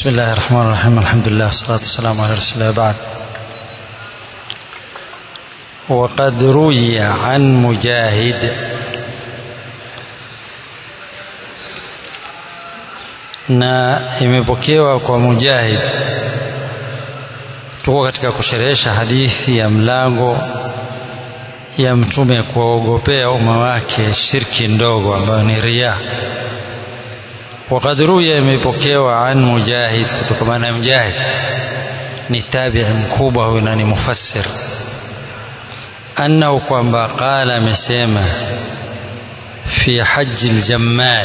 بسم الله الرحمن الرحيم الحمد لله والصلاة والسلام على رسول الله بعد وقد روي عن مجاهد na imepokewa kwa Mujahid. Tuko katika kusherehesha hadithi ya mlango ya Mtume kuwaogopea umma wake shirki ndogo ambayo ni riya. Waqad ruya, imepokewa an Mujahid, kutokamana na Mujahid ni tabi'i mkubwa huyu na ni mufassir, annahu kwamba qala, amesema fi haji ljammal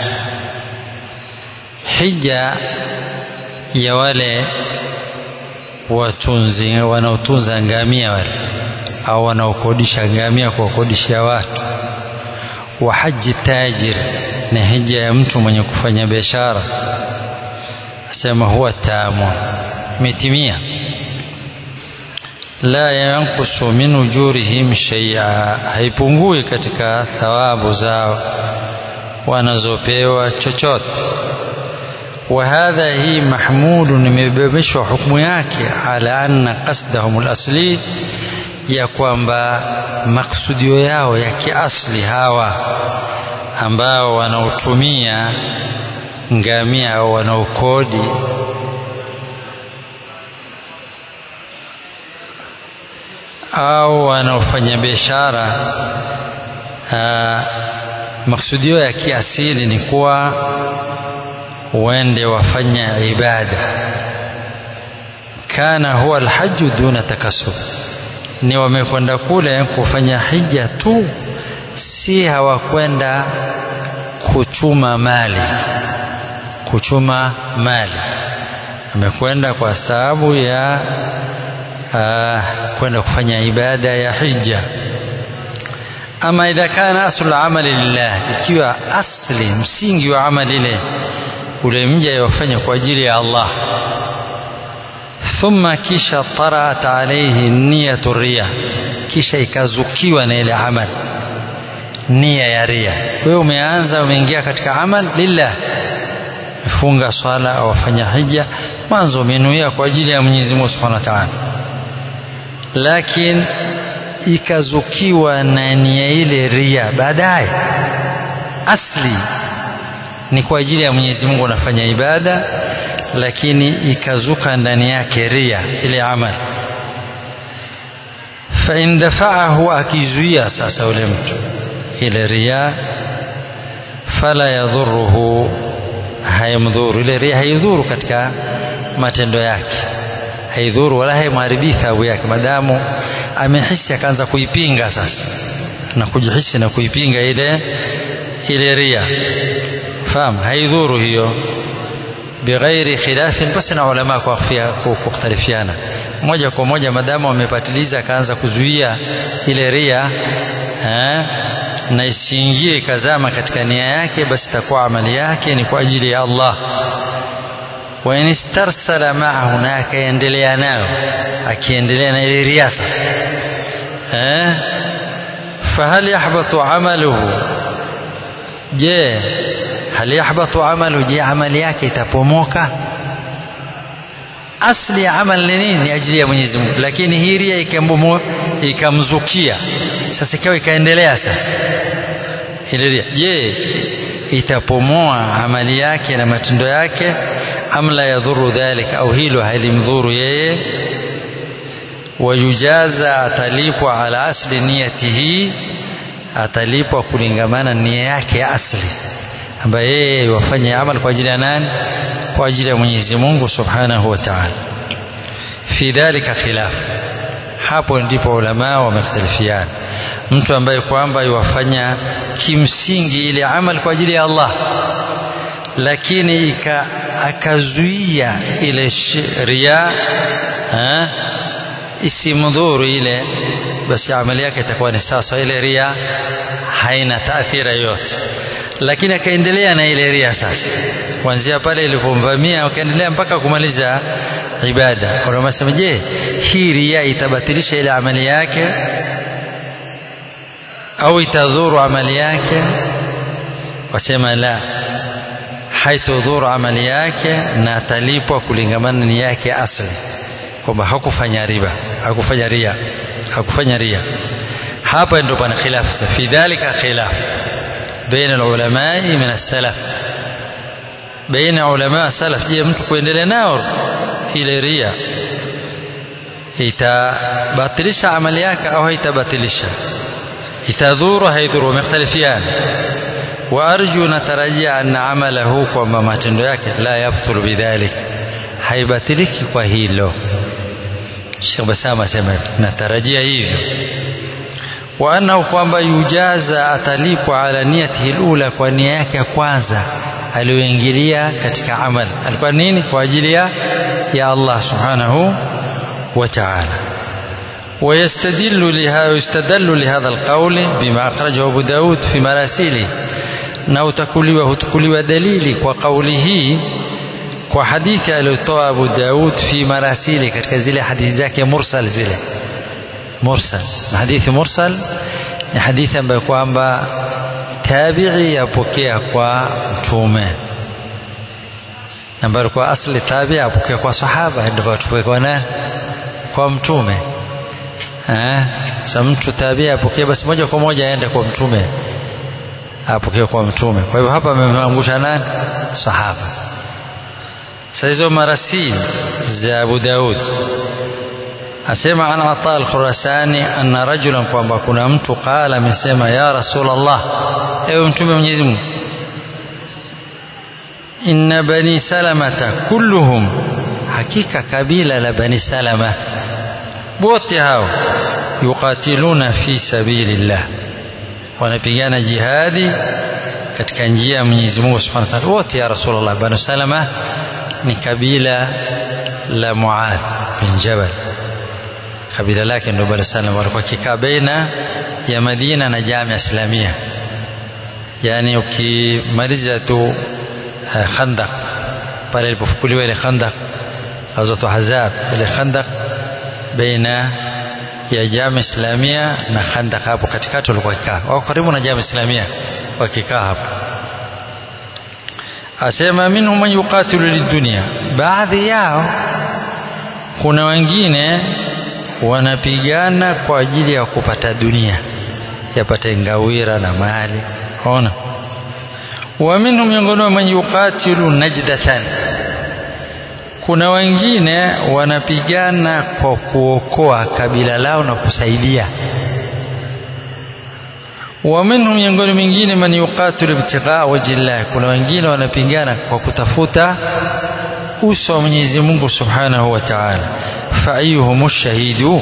hija ya wale watunzi wanaotunza ngamia wale au wanaokodisha ngamia kuwakodishia watu, wa haji tajir, na hija ya mtu mwenye kufanya biashara. Asema huwa tamu, imetimia. La yankusu min ujurihim shay'a, haipungui katika thawabu zao wanazopewa chochote wa hadha hii mahmudun, imebebeshwa hukumu yake ala anna qasdahum alasli, ya kwamba maksudio yao ya kiasli hawa ambao wanaotumia ngamia au wanaokodi au wanaofanya biashara maksudio ya kiasili ni kuwa uende wafanya ibada. Kana huwa alhaju duna takasub, ni wamekwenda kule kufanya hija tu, si hawakwenda kuchuma mali. Kuchuma mali amekwenda kwa sababu ya kwenda kufanya ibada ya hija. Ama idha kana aslu amali lillah, ikiwa asli msingi wa amali ile ule mja yofanya kwa ajili ya Allah, thumma kisha taraat alayhi niyatu riya, kisha ikazukiwa na ile amal nia ya riya. Wewe umeanza umeingia katika amal lillah, funga swala au wafanya hija, mwanzo umenuia kwa ajili ya Mwenyezi Mungu Subhanahu wa Ta'ala, lakini ikazukiwa na nia ile riya baadaye, asli ni kwa ajili ya Mwenyezi Mungu unafanya ibada, lakini ikazuka ndani yake ria ile amali. Fa in dafaahu, akizuia sasa ule mtu ile ria, fala yadhuruhu, haimdhuru ile ria, haidhuru katika matendo yake, haidhuru wala haimharibii thawabu yake, madamu amehisi akaanza kuipinga sasa na kujihisi na kuipinga ile ile ria fahamu haidhuru hiyo, bighairi khilafin, basi na ulama kukhtalifiana moja kwa moja, madamu wamepatiliza akaanza kuzuia ile ria na isiingie ikazama katika nia yake, basi itakuwa amali yake ni kwa ajili ya Allah. Wa in istarsala maahu, na akaendelea nayo, akiendelea na ile ria sasa, fahal yahbatu amaluhu, je hal yahbatu amalu, je amali yake itapomoka? Asli ya amal ni nini? Ni ajili ya Mwenyezi Mungu, lakini hii ria ikamzukia sasa, ikawa ikaendelea sasa ile ria, je itapomoa amali yake na matendo yake? Am la yadhuru dhalika, au hilo halimdhuru yeye? Wayujaza, atalipwa ala asli niyatihi, atalipwa kulingamana nia yake ya asli ambaye yeye wafanye amal kwa ajili ya nani? Kwa ajili ya Mwenyezi Mungu Subhanahu wa Ta'ala. Fi dhalika khilaf, hapo ndipo ulama wamekhtalifiana. Mtu ambaye kwamba iwafanya kimsingi ile amal kwa ajili ya Allah, lakini ika akazuia ile ria isimdhuru ile, basi amali yake itakuwa ni sasa, ile ria haina taathira yoyote lakini akaendelea na ile ria sasa, kuanzia pale ilipomvamia akaendelea mpaka kumaliza ibada. Wanasema, je, hii ria itabatilisha ile amali yake au itadhuru amali yake? Wasema la, haitodhuru amali yake na atalipwa kulingamana na nia yake asli kwamba hakufanya riba hakufanya ria hakufanya ria hapa ndio pana khilafu fi dhalika khilaf baina alulamai min as-salaf baina ulama salaf je mtu kuendelea nao ile ria itabatilisha amali yake au haitabatilisha itadhuru haidhuru wamekhtalifiana وأرجو نترجى أن عمله kwamba matendo yake la yabtulu bidhalik haibatiliki kwa hilo Sheikh Basama asema natarajia hivyo wa annahu kwamba yujaza atalipwa ala niyatihi alula kwa nia yake ya kwanza aliyoingilia katika amal alikuwa nini kwa ajili ya ya Allah subhanahu wa ta'ala ويستدل لهذا ويستدل لهذا القول بما أخرجه أبو داود في مراسيله na utakuliwa hutukuliwa dalili kwa kauli hii kwa hadithi aliyotoa Abu Daud fi marasili katika zile hadithi zake mursal zile mursal na hadithi mursal ni hadithi ambayo kwamba tabi'i yapokea kwa mtume ambayo kwa asli tabi'i yapokea kwa sahaba ndio tupokea kwa nani kwa mtume eh sasa mtu tabi'i apokea basi moja kwa moja aende kwa mtume apokea kwa mtume kwa hivyo hapa amemangusha nani sahaba sasa hizo marasil za Abu Daud asema an Ata al-Khurasani anna rajulan kwamba kuna mtu qala amesema ya Rasulullah ewe mtume Mwenyezi Mungu inna bani salamata kulluhum hakika kabila la bani salama wote hao yuqatiluna fi sabilillah wanapigana jihadi katika njia ya Mwenyezi Mungu Subhanahu wa Ta'ala wote ya Rasulullah Banu Salama ni kabila la Muadh bin Jabal kabila lake ndio Banu Salama walikuwa kikaa baina ya Madina na Jamia Islamia yani ukimaliza tu Khandaq pale ilipofukuliwa ile Khandaq Ghazwat Ahzab ile Khandaq baina ya Jamia Islamia na Khandaq hapo katikati walikuwa kikaa wako karibu na Jamia Islamia wakikaa hapo asema minhum man yuqatilu lidunya baadhi yao kuna wengine wanapigana kwa ajili ya kupata dunia yapate ngawira na mali ona wa minhum miongoni man yuqatilu najdatan kuna wengine wanapigana kwa kuokoa kabila lao na kusaidia wa minhum miongoni mingine man yuqatilu ibtighaa wajhillah kuna wengine wanapigana kwa kutafuta uso wa Mwenyezi Mungu Subhanahu wa Ta'ala fa ayyuhum shahidu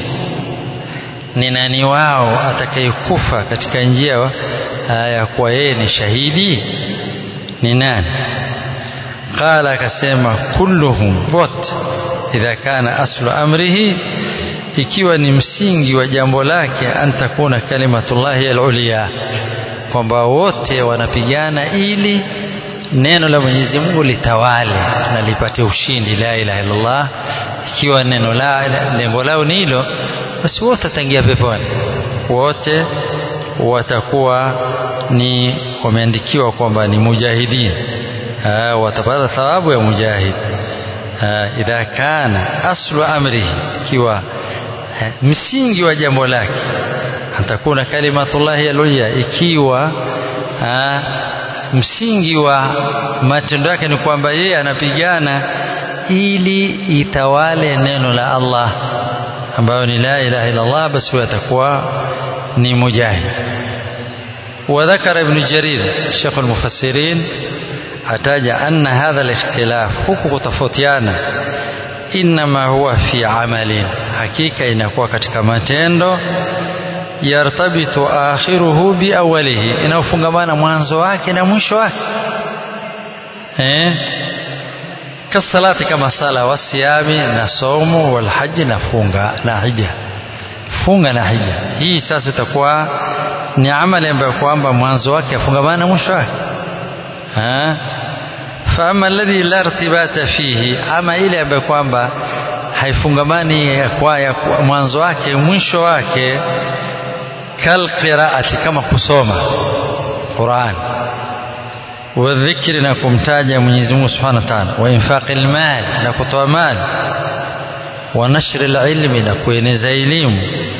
ni nani wao atakayekufa katika njia ya kuwa yeye ni shahidi ni nani qala akasema kulluhum wote idha kana aslu amrihi ikiwa ni msingi wa jambo lake antakuna kalimatullahi alulia kwamba wote wanapigana ili neno la Mwenyezi Mungu litawale na lipate ushindi la ilaha illallah ikiwa neno la lengo lao ni hilo basi wote wataingia peponi wote watakuwa ni wameandikiwa kwamba ni mujahidin watapata thawabu ya mujahid idha kana aslu amrihi ikiwa msingi wa jambo lake atakuna kalimatullahi aluya ikiwa aa, msingi wa matendo yake ni kwamba yeye anapigana ili itawale neno la Allah ambayo ni la ilaha illa Allah basi huyo atakuwa ni mujahid وذكر ابن جرير شيخ المفسرين ataja anna hadha al-ikhtilaf huku kutofautiana inma huwa fi amalin hakika inakuwa katika matendo yartabitu akhiruhu bi awwalihi inaofungamana mwanzo wake na mwisho wake eh kasalati kama sala wasiyami na somo wal haji na funga na hija funga na hija hii sasa itakuwa ni amali ambayo kwamba mwanzo wake afungamana na mwisho wake ha فأما الذي لا ارتباط فيه ama ile ambayo kwamba haifungamani kwa ya mwanzo wake mwisho wake kal qiraati kama kusoma Qur'an wa dhikri na kumtaja Mwenyezi Mungu Subhanahu wa Ta'ala wa infaqil mal na kutoa mali wa nashri ilmi na kueneza elimu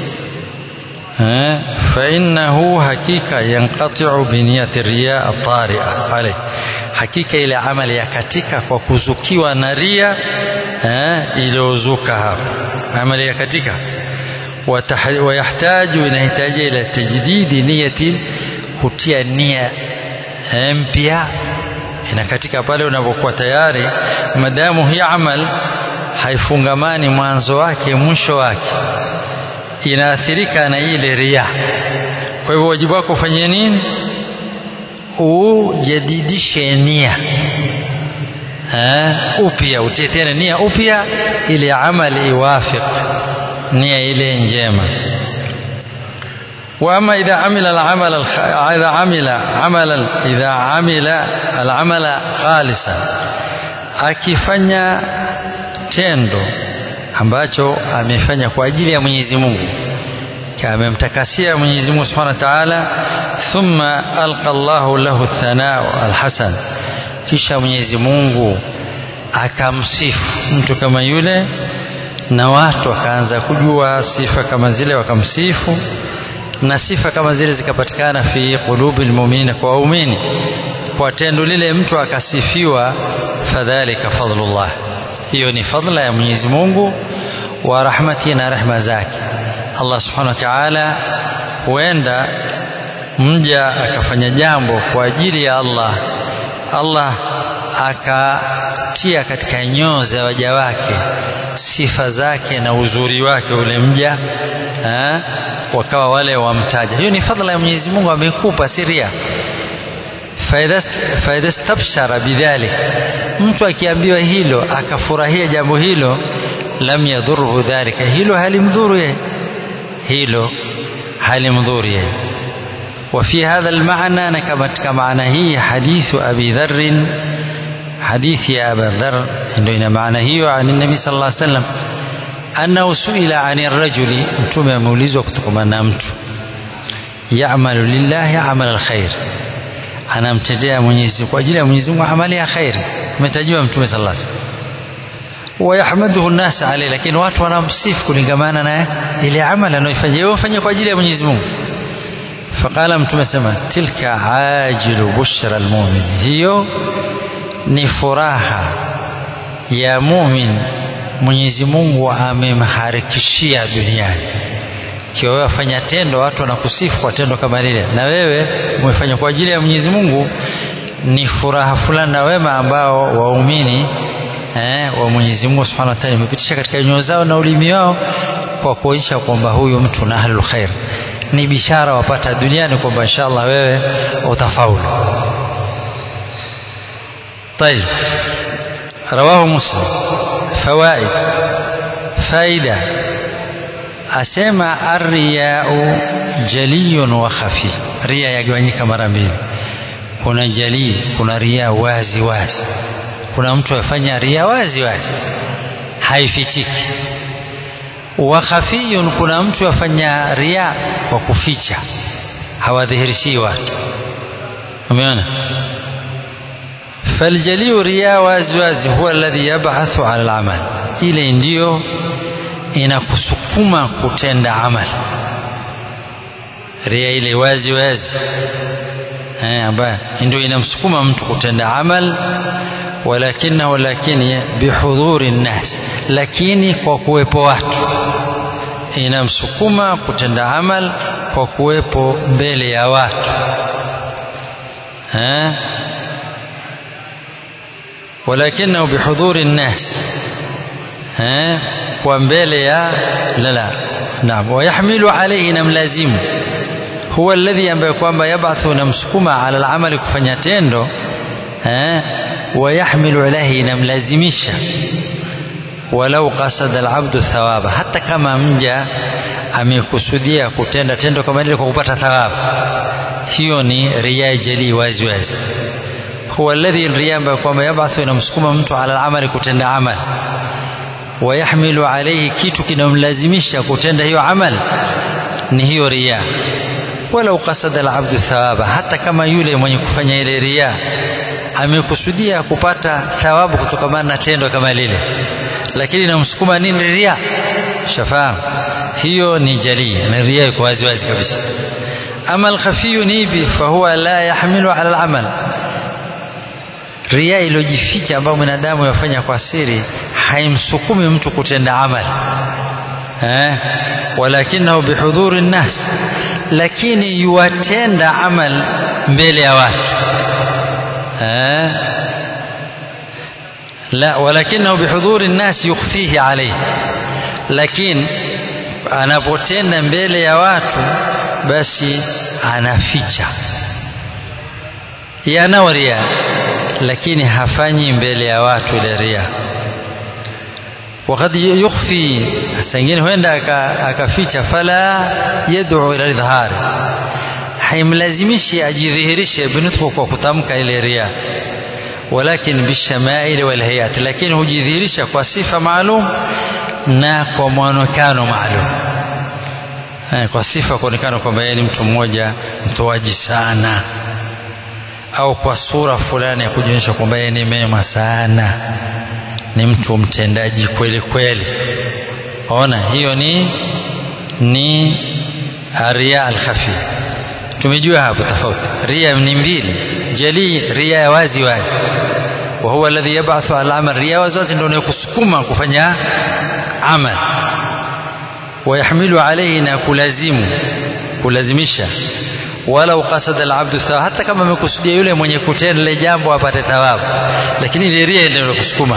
fa innahu hakika yanqati'u bi niyati riya at-tari'a alayh hakika ile amali ya katika kwa kuzukiwa na ria iliyozuka hapo amali ya katika wayahtaju inahitaji ila tajdidi niyati kutia nia mpya inakatika pale unapokuwa tayari madamu hii amal haifungamani mwanzo wake mwisho wake inaathirika na ile ria kwa hivyo wajibu wako ufanye nini ujadidishe nia upya utie tena nia upya ili amali iwafiq nia ile njema واما اذا عمل العمل الخ... اذا عمل عملا اذا عمل العمل خالصا akifanya tendo ambacho amefanya kwa ajili ya Mwenyezi Mungu amemtakasia Mwenyezi Mungu Subhanahu wa Ta'ala thumma alqa Allahu lahu thanaa alhasan kisha Mwenyezi Mungu akamsifu mtu kama yule na watu wakaanza kujua sifa kama zile wakamsifu na sifa kama zile zikapatikana fi qulubil mu'minina kwa waumini kwa tendo lile mtu akasifiwa fadhalika fadlullah hiyo ni fadla ya Mwenyezi Mungu wa rahmati na rehma zake Allah subhanahu wa ta'ala huenda mja akafanya jambo kwa ajili ya Allah Allah akatia katika nyoo za waja wake sifa zake na uzuri wake ule mja ha? wakawa wale wamtaja hiyo ni fadhila ya Mwenyezi Mungu amekupa siria faida stabshara bidhalik mtu akiambiwa hilo akafurahia jambo hilo lam yadhurhu dhalika hilo halimdhuru yeye hilo halimdhuru yeye وفي هذا المعنى نكمت كمعنى هي حديث أبي ذر حديث يا أبا ذر إنه معنى هي عن النبي صلى الله عليه وسلم أنه سئل عن الرجل متوم مولز وكتكما نامت يعمل لله عمل الخير anamtendea Mwenyezi kwa ajili ya Mwenyezi Mungu amali ya khairi umetajiwa mtume sallallahu alaihi wasallam wayahmaduhu an-nas alayhi lakini watu wanamsifu kulingamana na ile amali anayoifanya yeye afanye kwa ajili ya Mwenyezi Mungu faqala mtume sema tilka ajilu bushra almu'min hiyo ni furaha ya mu'min Mwenyezi Mungu amemharikishia duniani kiwa wewe wafanya tendo watu wanakusifu kwa tendo kama lile na wewe umefanya kwa ajili ya Mwenyezi Mungu ni furaha fulani na wema ambao waumini eh, wa Mwenyezi Mungu Subhanahu wa Ta'ala imepitisha katika nyoyo zao na ulimi wao kwa kuonyesha kwamba huyu mtu na ahlul khair ni bishara wapata duniani kwamba inshallah wewe utafaulu طيب رواه مسلم فوائد فائده asema arriyau jaliyun wa khafi ria yagawanyika mara mbili kuna jalii kuna ria wazi wazi kuna mtu afanya ria wazi wazi haifichiki wa khafiyun kuna mtu afanya ria kwa kuficha hawadhihirishi watu umeona faljaliu ria wazi wazi huwa alladhi yab'athu ala al-amal ile ndiyo inakusukuma kutenda amal ria ile wazi wazi eh, ambayo ndio inamsukuma mtu kutenda amal walakinahu lakini bihudhuri nnas lakini kwa kuwepo watu inamsukuma kutenda amal kwa kuwepo mbele ya watu eh? walakinahu bihudhuri nnas eh? kwa mbele ya la la naam wayahmilu alayhi namlazimu huwa alladhi ambaye kwamba yabathu namsukuma ala alamali kufanya tendo eh wayahmilu alayhi namlazimisha walau qasada alabdu thawaba hata kama mja amekusudia kutenda tendo kama lile kwa kupata thawabu hiyo ni riya jali wazi wazi huwa alladhi riya ambaye kwamba yabathu inamsukuma mtu ala alamali kutenda amali wayahmilu alayhi kitu kinamlazimisha kutenda hiyo amal ni hiyo riya walau qasada alabdu thawaba hata kama yule mwenye kufanya ile riya amekusudia kupata thawabu kutokana na tendo kama lile lakini namsukuma nini ria shafahamu hiyo ni jalii na ria iko wazi wazi kabisa ama alkhafiyu ni ipi fahuwa la yahmilu ala alamal ria iliyojificha ambayo mwanadamu yafanya kwa siri haimsukumi mtu kutenda amali eh walakinahu bihudhuri nnas lakini yuwatenda amal mbele ya watu eh la walakinahu bihudhuri nnas yukhfihi alayhi lakini anapotenda mbele ya watu basi anaficha yanao ria lakini hafanyi mbele ya watu ile ria wakad yukhfi sangine huenda akaficha fala yad'u ila idhhari haimlazimishi ajidhihirishe binutfu kwa kutamka ile ria walakin bishamail wal hayat lakini hujidhihirisha kwa sifa maalum na kwa mwonekano maalum kwa sifa kuonekana kwamba yeye ni mtu mmoja mtoaji sana au kwa sura fulani ya kujionyesha kwamba yeye ni mema sana ni mtu mtendaji kweli kweli ona hiyo ni ni ria alkhafi tumejua hapo tofauti ria ni mbili jali ria ya wazi wazi wa huwa alladhi yab'athu al-amal ria wazi wazi ndio inayokusukuma kufanya amal ويحمل عليه kulazimu kulazimisha walau qasada alabdu sawa hata kama amekusudia yule mwenye kutenda ile jambo apate thawabu lakini ile ria ndio kusukuma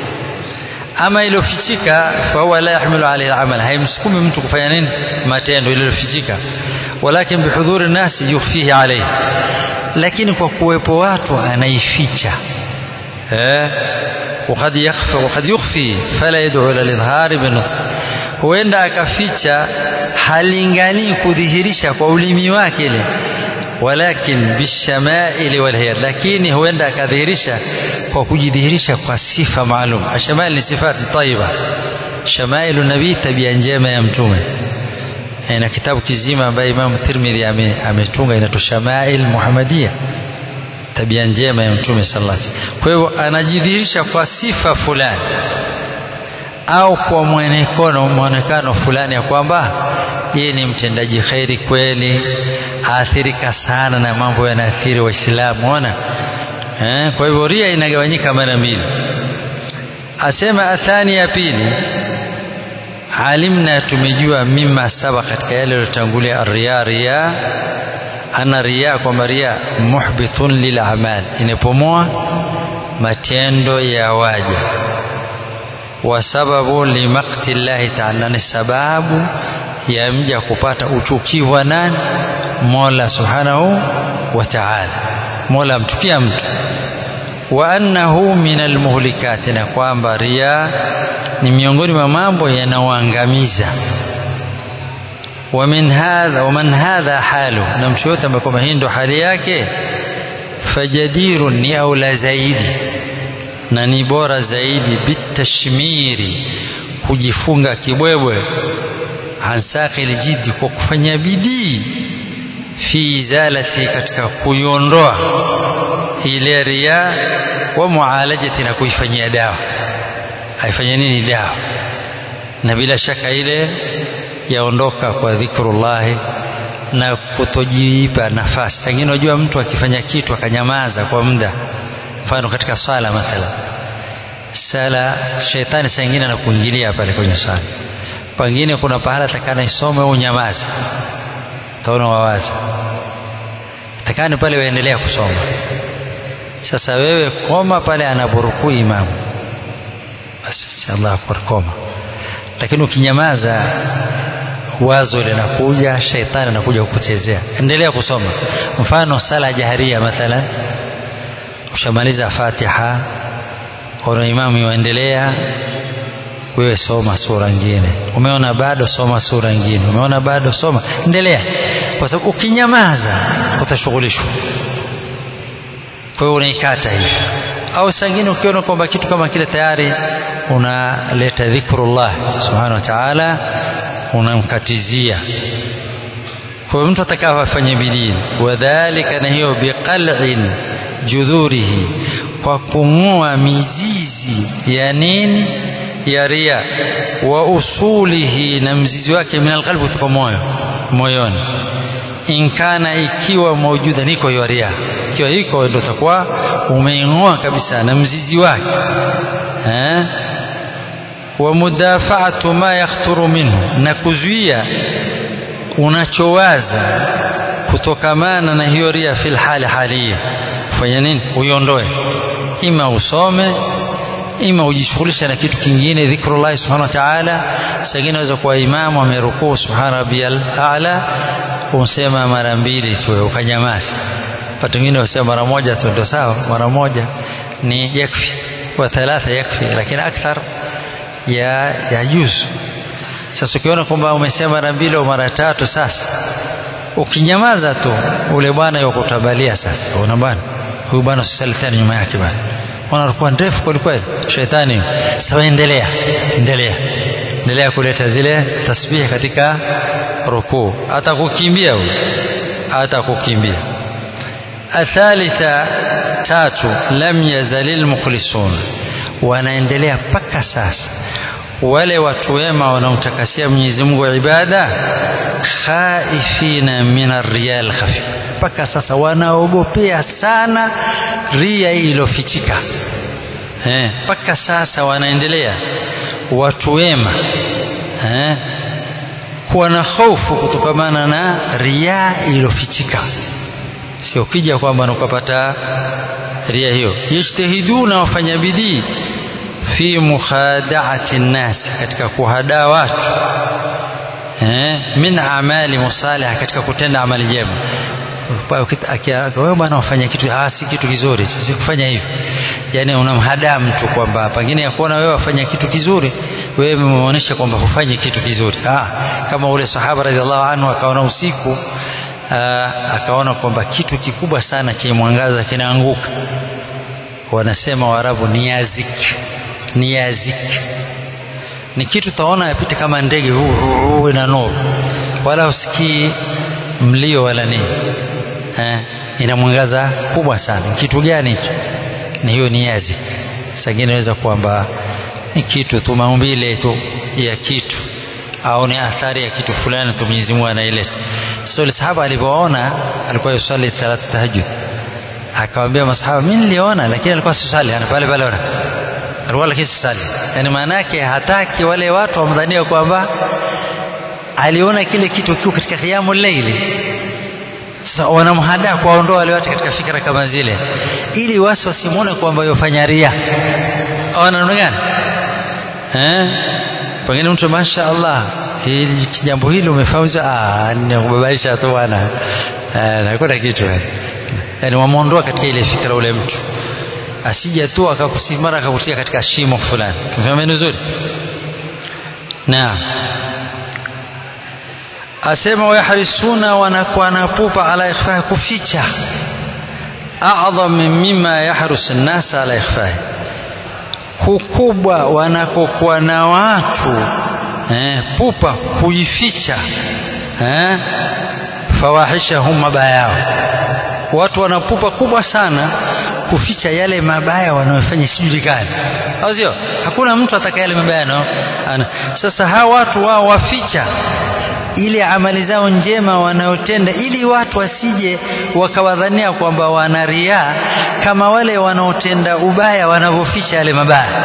ama iliyofichika fa huwa la yahmilu alayhi alamal haimsukumi mtu kufanya nini matendo iliyofichika walakin bihudhuri nasi yukhfihi alayhi lakini kwa kuwepo watu anaificha eh وقد يخفى وقد يخفي فلا يدعو الى الاظهار بالنطق huenda akaficha halingani kudhihirisha kwa ulimi wake ile walakin bishamaili walhiyat lakini huenda akadhihirisha kwa kujidhihirisha kwa sifa maalum ashamail ni sifati tayyiba shamailu nabii tabia njema ya mtume na kitabu kizima ambaye Imam Tirmidhi ametunga inaitwa Shamail Muhammadia tabia njema ya mtume sallallahu alaihi wasallam kwa hivyo anajidhihirisha kwa sifa fulani au kwa mwonekano mwonekano fulani ya kwamba yeye ni mtendaji khairi kweli aathirika sana na mambo yanaathiri waislamu ona eh, kwa hivyo ria inagawanyika mara mbili asema athani ya pili alimna tumejua mima saba katika yale yaliyotangulia ria ria ana ria kwamba ria muhbitun lil amal inapomoa matendo ya waja wa sababu limakti llahi taala ni sababu ya mja kupata uchukivu wa nani mola subhanahu wa taala mola amchukia mtu wa annahu min almuhlikati na kwamba ria ni miongoni mwa mambo yanaoangamiza ومن هذا ومن هذا حاله na mtu yote ambaye kwamba hii ndo hali yake fajadirun ni aula zaidi na ni bora zaidi bitashmiri kujifunga kibwebwe hansaki lijidi kwa kufanya bidii fi izalati katika kuiondoa ile ria wa mualajati na kuifanyia dawa haifanya nini dawa na bila shaka ile yaondoka kwa dhikrullahi na kutojiipa nafasi sangine unajua mtu akifanya kitu akanyamaza kwa muda mfano katika sala mathala sala shetani saa ingine anakuingilia pale kwenye sala pengine kuna pahala takana isome au nyamaza taona wawaza takani pale waendelea kusoma sasa wewe koma pale anaporukuu imamu basi Allah akbar koma lakini ukinyamaza wazo linakuja shaitani anakuja kukuchezea endelea kusoma mfano sala jaharia mathalan ushamaliza fatiha ona imamu yuendelea wewe soma sura nyingine umeona bado soma sura nyingine umeona bado soma endelea kwa sababu ukinyamaza utashughulishwa kwa hiyo unaikata hivi au sangine ukiona kwamba kitu kama kile tayari unaleta dhikrullah subhanahu wa ta'ala unamkatizia kwa hiyo mtu atakawa afanye bidii wadhalika na hiyo biqal'in judhurihi kwa kung'oa mizizi ya nini ya ria wa usulihi na mzizi wake min alqalbi kutoka moyo moyoni inkana ikiwa maujuda niko hiyo ria ikiwa iko ndio utakuwa umeing'oa kabisa na mzizi wake eh wa mudafaatu ma yakhturu minhu na kuzuia unachowaza kutokamana na hiyo ria fil hali halia fanya nini uiondoe ima usome ima ujishughulishe na kitu kingine dhikrullah subhanahu wa ta'ala sangine unaweza kuwa imamu amerukuu subhana rabbiyal a'la usema mara mbili tu ukanyamaza watu wengine wasema mara moja tu ndio sawa mara moja ni yakfi wa thalatha yakfi lakini akthar ya ya juzu sasa ukiona kwamba umesema mara mbili au mara tatu sasa ukinyamaza tu ule bwana yokutabalia sasa una bwana huyu bwana usisali tena nyuma yake bwana bwana alikuwa ndefu kweli kweli shetani sasa endelea endelea endelea kuleta zile tasbihi katika rukuu hata kukimbia huyu hata kukimbia athalitha tatu lam yazalil mukhlisun wanaendelea mpaka sasa wale watu wema wanaomtakasia Mwenyezi Mungu ibada khaifina min arriya alkhafi mpaka sasa wanaogopea sana ria iliyofichika eh mpaka sasa wanaendelea watu wema eh kuwa na hofu kutokamana na ria iliyofichika sio kija kwamba ukapata ria hiyo yajtahiduna wafanya bidii fi mukhada'ati nnas katika kuhadaa watu eh min amali musalih katika kutenda amali njema wewe bwana wafanya kitu ah si kitu kizuri si kufanya hivi yani unamhadaa mtu kwamba pengine yakuona wewe wafanya kitu kizuri wewe umeonyesha kwamba hufanyi kitu kizuri ah kama ule sahaba radhiallahu anhu akaona usiku aa, akaona kwamba kitu kikubwa sana chenye mwangaza kinaanguka wanasema waarabu ni yazik ni yazik ni kitu taona yapita kama ndege huu ina nuru wala usikii mlio wala nini eh, ina mwangaza kubwa sana kitu gani hicho ni hiyo ni yazik sangine inaweza kwamba ni kitu tu maumbile tu ya kitu au ni athari ya kitu fulani tu Mwenyezi Mungu anaileta so ile sahaba alipoona alikuwa yusali salatu tahajjud akamwambia masahaba mimi niliona lakini alikuwa sisali ana pale pale alikuwa lakini sisali yani maana yake hataki wale watu wamdhania kwamba aliona kile kitu kiko katika qiyamul layli sasa wanamhadaa kuwaondoa wale watu katika fikra kama zile ili wasi wasimuone kwamba yofanya ria au namna gani eh pengine mtu masha Allah hili jambo hili umefauza ah nikubabaisha tu bwana eh nakuna kitu yani wamuondoa katika ile fikra ule mtu asije tu akakusimara akakutia katika shimo fulani tumefahamu vizuri naam asema wayahrisuna wanakuwa na pupa ala ikhfahi kuficha a'dham mimma yahrus an-nas ala ikhfahi kukubwa wanakokuwa na watu eh, pupa kuificha eh, fawahishahum mabaya yao watu wana pupa kubwa sana kuficha yale mabaya wanayofanya sijulikani au sio hakuna mtu ataka yale mabaya no ana sasa hawa watu wao waficha ile amali zao njema wanayotenda ili watu wasije wakawadhania kwamba wana ria kama wale wanaotenda ubaya wanavyoficha yale mabaya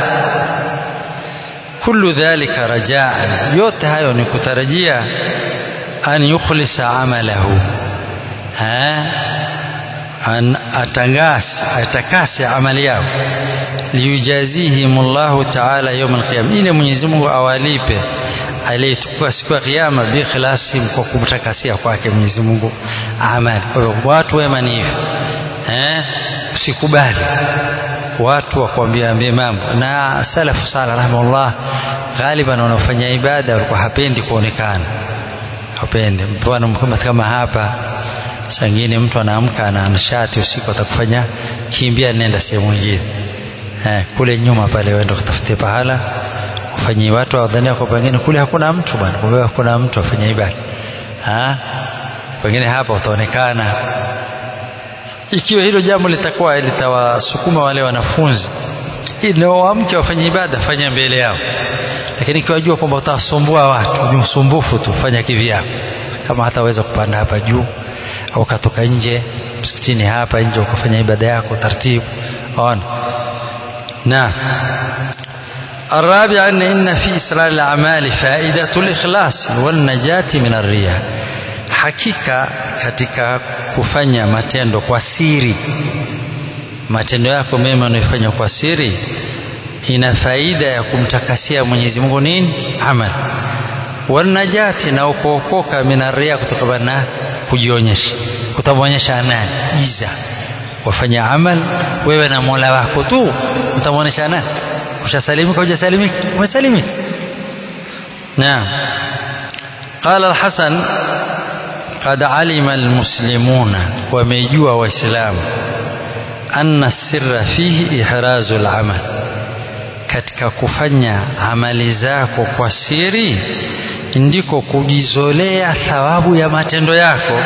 kullu dhalika rajaan yote hayo ni kutarajia an yukhlisa amalahu ha an atangasi atakase amali yao liyujazihim Allahu ta'ala yawm al-qiyam ili Mwenyezi Mungu awalipe aliyetukua siku ya kiyama bi ikhlasim kwa kumtakasia kwake Mwenyezi Mungu amali kwa hivyo watu wema ni hivyo eh usikubali watu wakwambia ambie mambo na salafu sala rahimahullah ghaliban wanaofanya ibada walikuwa hapendi kuonekana hapendi mfano mkama kama hapa sangine mtu anaamka na nishati usiku atakufanya kimbia nenda sehemu nyingine eh, kule nyuma pale uende kutafute pahala ufanyie watu wadhania kwa pengine kule hakuna mtu bwana kumbe hakuna mtu afanye ibada ah pengine hapa utaonekana ikiwa hilo jambo litakuwa litawasukuma wale wanafunzi ili waamke wafanye ibada fanya mbele yao lakini ikiwajua kwamba utawasumbua watu ni usumbufu tu fanya kivyako kama hataweza kupanda hapa juu au ukatoka nje msikitini hapa nje ukafanya ibada yako taratibu ona na الرابع أن إن في إسرار الأعمال فائدة الإخلاص والنجاة من الرياء hakika katika kufanya matendo kwa siri matendo yako mema unayofanya kwa siri ina faida ya kumtakasia Mwenyezi Mungu nini amal wanajati na ukookoka minaria kutokana na kujionyesha kutamwonyesha nani giza wafanya amal wewe na Mola wako tu utamwonyesha nani ushasalimika hujasalimika umesalimika naam قال الحسن قد علم المسلمون وميجوا واسلام أن السر فيه إحراز العمل katika kufanya amali zako kwa siri ndiko kujizolea thawabu ya matendo yako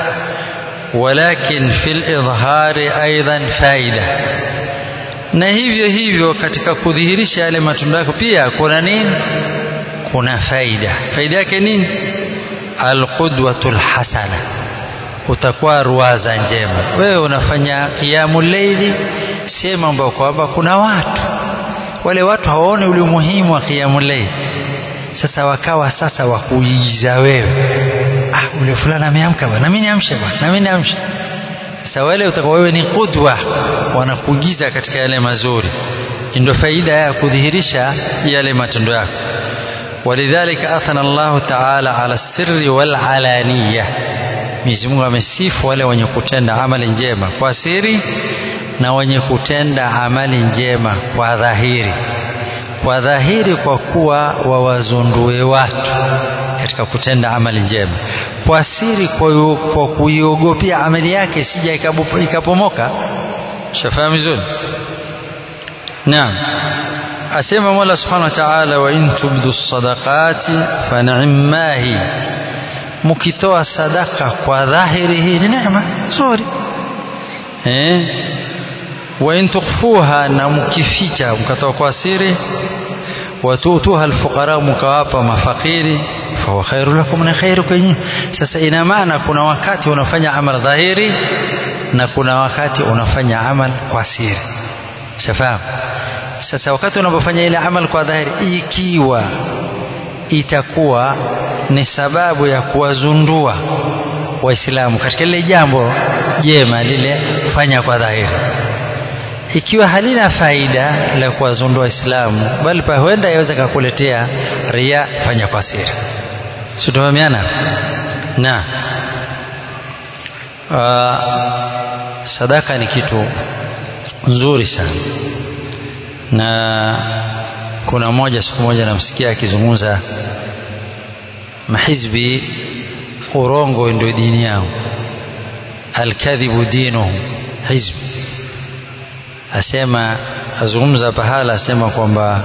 walakin fil idhari aidan faida na hivyo hivyo katika kudhihirisha yale matendo yako pia kuna nini kuna faida faida yake nini alqudwatul hasana utakuwa ruwaza njema wewe unafanya qiyamul layli sema ambapo kwamba kuna watu wale watu hawaone ule umuhimu wa qiyamul layli sasa wakawa sasa wakuigiza wewe ah ule fulani ameamka bwana na mimi niamshe bwana na mimi niamshe sasa wale utakuwa wewe ni qudwa wanakuigiza katika yale mazuri ndio faida ya kudhihirisha yale matendo yako ولذلك أثنى الله تعالى على السر والعلانية Mwenyezi Mungu amesifu wale wenye kutenda amali njema kwa siri na wenye kutenda amali njema kwa dhahiri. Kwa dhahiri kwa kuwa wawazundue watu katika kutenda amali njema, kwa siri kwa, kwa kuiogopia amali yake sija ikapomoka. Shafahamu vizuri? Naam. asema Mola Subhanahu wa Ta'ala, wa in tubdu sadaqati fa ni'mahi, mkitoa sadaka kwa dhahiri, hii ni neema nzuri eh. Wa in tukhfuha, na mkificha mkatoa kwa siri, wa tutuha alfuqara, mkawapa mafakiri, fa huwa khairu lakum, na khairu kwenye. Sasa ina maana kuna wakati unafanya amal dhahiri na kuna wakati unafanya amal kwa siri, shafahamu sasa wakati unapofanya ile amal kwa dhahiri, ikiwa itakuwa ni sababu ya kuwazundua Waislamu katika lile jambo jema lile, fanya kwa dhahiri. Ikiwa halina faida la kuwazundua Waislamu, bali pa huenda yaweza kakuletea ria, fanya kwa siri. Si tumefahamiana? Na uh, sadaka ni kitu nzuri sana na kuna mmoja siku moja namsikia akizungumza mahizbi urongo ndio dini yao alkadhibu dinuhu hizbi asema azungumza pahala asema kwamba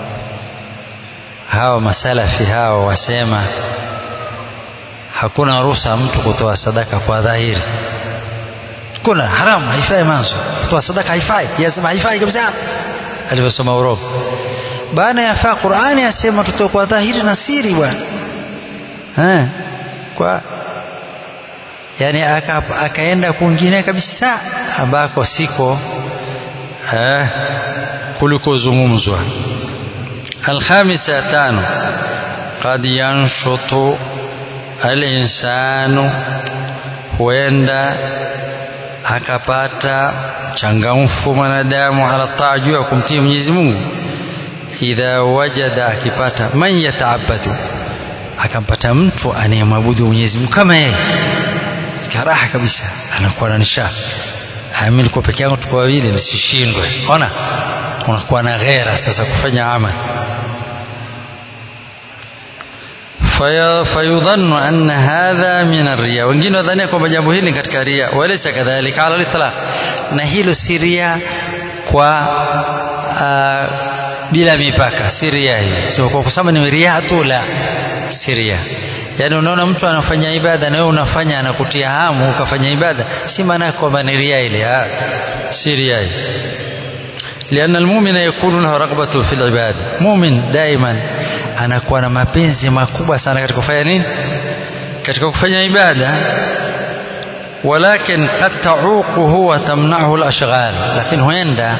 hawa masalafi hawa wasema hakuna ruhusa mtu kutoa sadaka kwa dhahiri kuna haramu haifai manzo kutoa sadaka haifai yasema haifai kabisa alivyosoma urogo baada ya faa Qur'ani asema tutoe kwa dhahiri na siri bwana eh kwa yani aka, akaenda kwingine kabisa ambako siko eh kulikozungumzwa alkhamisa tano qad yanshutu alinsanu huenda akapata changamfu mwanadamu ala taa juu ya kumtii Mwenyezi Mungu idha wajada akipata man yataabadu akampata mtu anayemwabudu Mwenyezi Mungu kama yeye raha kabisa anakuwa na nisha mimi nilikuwa peke yangu tuko wawili nisishindwe ona unakuwa na ghera sasa kufanya amali fayudhannu anna hadha min arriya, wengine wadhania kwamba jambo hili katika ria, walaysa kadhalika ala litlaq, na hilo si ria kwa uh, bila mipaka, si ria hii, sio kwa kusema ni ria tu, la si ria. yaani unaona mtu anafanya ibada na wewe unafanya anakutia hamu ukafanya ibada si maana kwamba ni ria ile si ria لأن المؤمن يكون له رغبة في العبادة مؤمن دائما anakuwa na mapenzi makubwa sana katika kufanya nini katika kufanya ibada walakin qad tauquhu wa tamna'uhu al-ashghal lakini huenda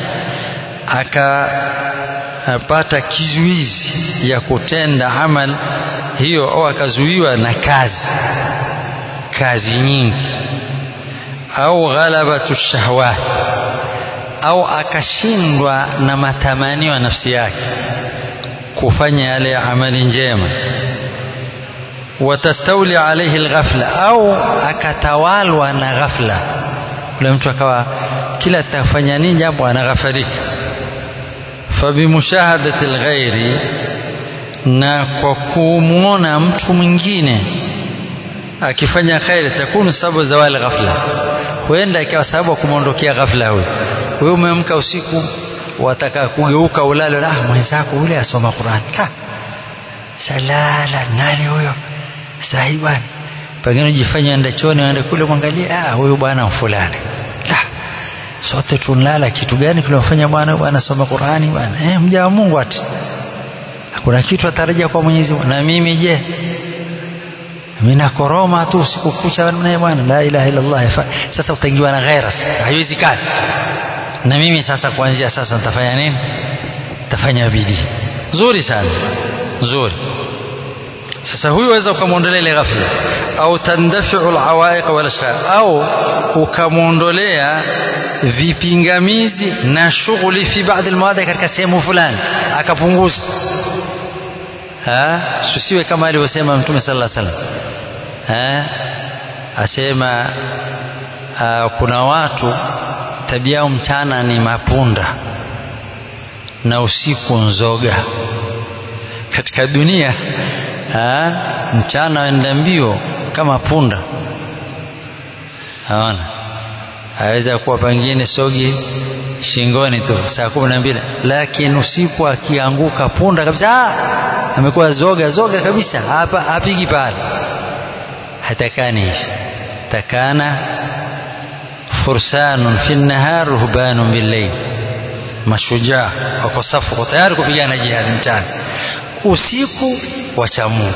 akapata kizuizi ya kutenda amal hiyo au akazuiwa na kazi kazi nyingi au ghalabatu shahawat au akashindwa na matamanio ya nafsi yake kufanya yale amali njema watastawli alayhi alghafla au akatawalwa na ghafla ule mtu akawa kila atafanya nini jambo anaghafalika fabimushahadati alghairi na kwa kumwona mtu mwingine akifanya khairi takunu sababu zawali ghafla huenda ikawa sababu ya kumwondokea ghafla huyo wewe umeamka usiku wataka kugeuka ulale ah mwenzako ule asoma Qur'an ka salala nani huyo sahi bwana pengine ujifanye enda choni aende kule mwangalie ah huyu bwana fulani la sote tunalala kitu gani kinafanya bwana bwana soma Qur'ani bwana eh mja wa Mungu ati kuna kitu atarajia kwa Mwenyezi Mungu na mimi je mimi nakoroma tu usiku kucha naye bwana la ilaha illa Allah sasa utaingiwa na ghaira haiwezekani na mimi sasa kuanzia sasa nitafanya nini nitafanya bidii nzuri sana nzuri sasa huyu waweza ukamwondolea ile ghafla au tandafiu alawaiq wal ashghal au ukamwondolea vipingamizi na shughuli fi baadhi almawadi katika sehemu fulani akapunguza susiwe kama alivyosema mtume sallallahu alaihi wasallam asema aa, kuna watu tabia yao mchana ni mapunda na usiku nzoga katika dunia ha? mchana waenda mbio kama punda haona aweza kuwa pengine sogi shingoni tu saa kumi na mbili lakini usiku akianguka punda kabisa amekuwa zoga zoga kabisa hapa hapigi pale hatakani hivi takana fursanun fi nahar ruhbanun billayl mashujaa wako safu wako tayari kupigana jihadi mchana usiku wacha Mungu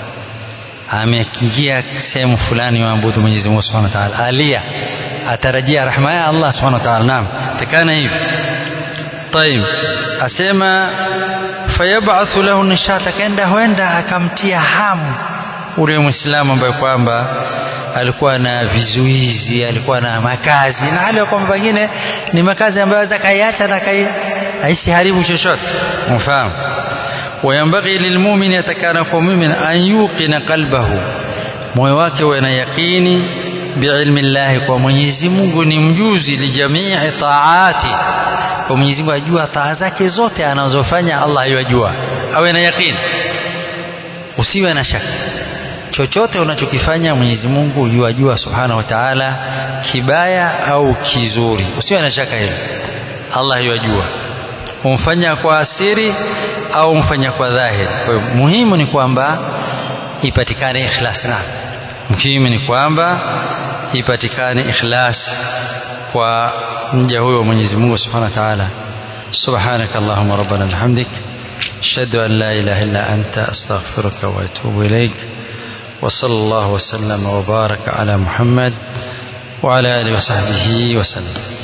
ameingia sehemu fulani waabudu Mwenyezi Mungu Subhanahu wa Ta'ala alia atarajia rahma ya Allah Subhanahu wa Ta'ala naam takana hivi طيب asema fayabathu lahu nishata kaenda huenda akamtia hamu ule muislamu ambaye kwamba alikuwa na vizuizi alikuwa na makazi na hali ya kwamba pengine ni makazi ambayo aweza kaiacha na kai aisiharibu chochote mfahamu وينبغي للمؤمن يتكان مؤمن أن يوقن قلبه moyo wake uwe na yaqini biilmi llahi kwa Mwenyezi Mungu ni mjuzi lijamii taati kwa Mwenyezi Mungu ajua taa zake zote anazofanya Allah yajua awe na yaqini usiwe na shaka chochote unachokifanya Mwenyezi Mungu yuajua subhanahu wa ta'ala kibaya au kizuri usiwe na shaka hilo Allah yajua umfanya kwa asiri au umfanya kwa dhahiri kwa hiyo muhimu ni kwamba ipatikane ikhlas na muhimu ni kwamba ipatikane ikhlas kwa mja huyo Mwenyezi Mungu Subhanahu wa Ta'ala سبحانك اللهم ربنا بحمدك أشهد أن لا إله إلا أنت أستغفرك وأتوب إليك وصلى الله وسلم وبارك على محمد وعلى آله وصحبه وسلم